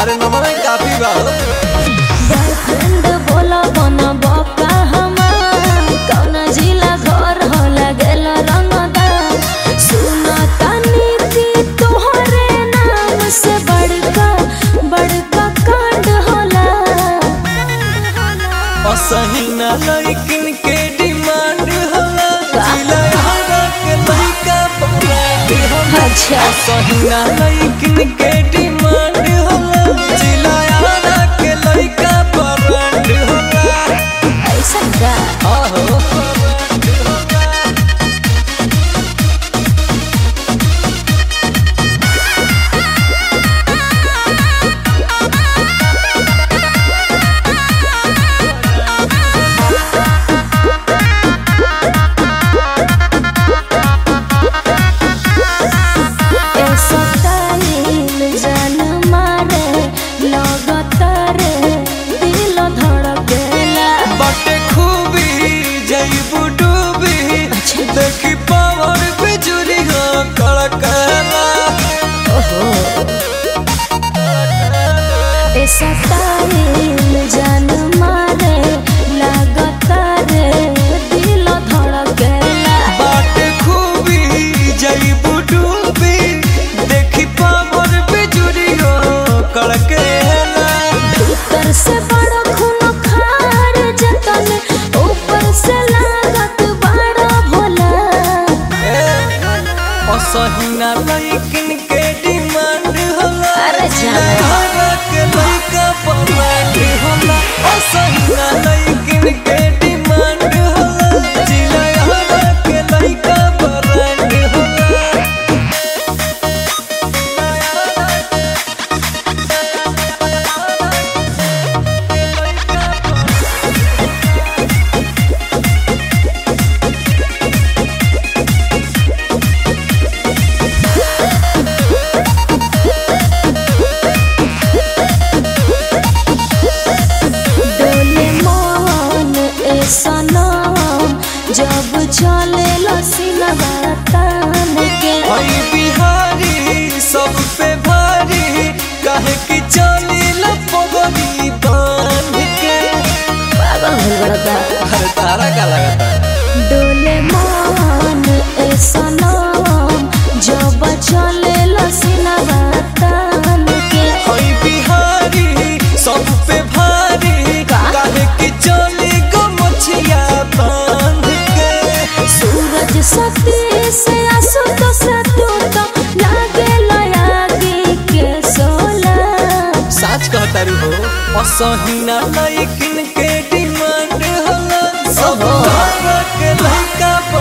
अरे नमन काफी बा हो। बॉयफ्रेंड बोला बना बका हमार कौना जिला घर होला गेल रंगदार सुना तानी की तोहरे नाम से बड़का बड़का कांड होला असही ना लइकिन के डिमांड होला जिला हरा के लइका पकड़े होला अच्छा असही ना लइकिन के डिमांड होला जिला हरा के लइका पकड़े होला ऐसा का आहो पकड़े होला ऐसा तालील जान मारे लगतरे दिल धड़केला बटे खूबी जईबू डूबी देखी पावर बिजुली हो कड़कला ऐसा तालील जान मारे लगतरे दिल धड़केला बटे खूबी जईबू डूबी देखी पावर बिजुली हो कड़कला भीतर से बड़ा खून खार जतन ऊपर से लागत बड़ा भोला असहिना लइकिन के डिमांड होला अरे जाने। हरा के लइका पमांड होला असहिना लइकिन के डिमांड होला जिला हरा के लइका परांड होला डोले मन ऐसा नाम जब चले लसीनवा तान के हई बिहारी सब पे भारी काहे कि चली लपगरी बांध के पागल हो बड़ा अरे तारा का लगता डोले मन ऐसा नाम जब चले लसीनवा तान के हई बिहारी सब पे भारी का? काहे कि चली गो मछिया बांध के सूरज सती से आसु तो सतु तो लागे लयागी के सोला साच कहतारू हो असहिना लइकिन के डिमांड होला सब ओहो। के लइका